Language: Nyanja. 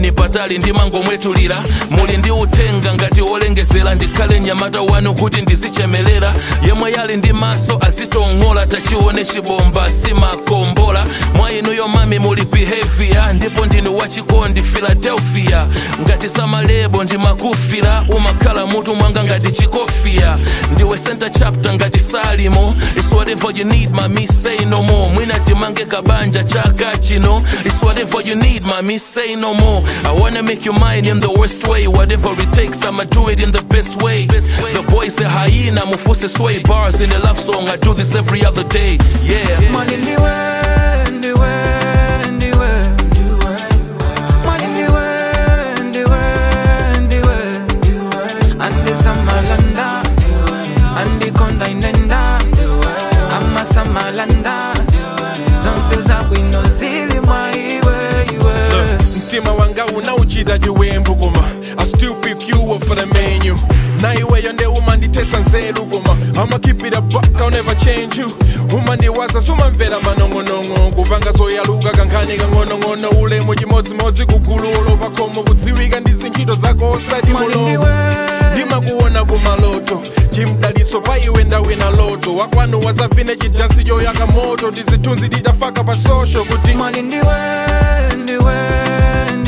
tayang'anirani patali ndimangomwetulira muli ndi uthenga ngati wolengezera ndikhale mnyamata wanu kuti ndizichemelera yemwe yali ndi maso azitong'ola tachione chibomba simakombola mwa inuyo mami muli behavior ndipo ndinu wachikondi philadelphia ngati samalebo ndimakufira umakhala mutu mwanga ngati chikofia ndiwe center chapter ngati salimo it's whatever you need mami say no more mwina timange kabanja chaka chino it's whatever you need mami say no more i wanna make you mine in the worst way whatever it takes i'ma do it in the best way the boy say hyena mufuse sway bars in a love song i do this every other day yeah Money ndiwe, ndiwe, ndiwe, ndiwe. Money ndiwe, ndiwe, ndiwe, ndiwe. Andisamalanda, andikonda inenda, amasamalanda. Zonse zabwino zili mwa iwe, iwe. mtima wanga unauchita chiwembu koma i still pick you up for the menu na iweyo nde umandithetsa nzeru koma i'ma keep it a buck i'll never change you umandiwaza sumamvera manong'onong'o kupanga zoyaluka kankhani kang'onong'ono ulemu chimodzimodzi kugululo pakhomo kudziwika ndi zintchito zako osati Money mulomo ndiwe, ndimakuona kumaloto chimdaliso pa iwe ndawina loto wakwanu wazavine chidansi choyaka moto ndizithunzi tidafaka pa social kuti money ndiwe, ndiwe,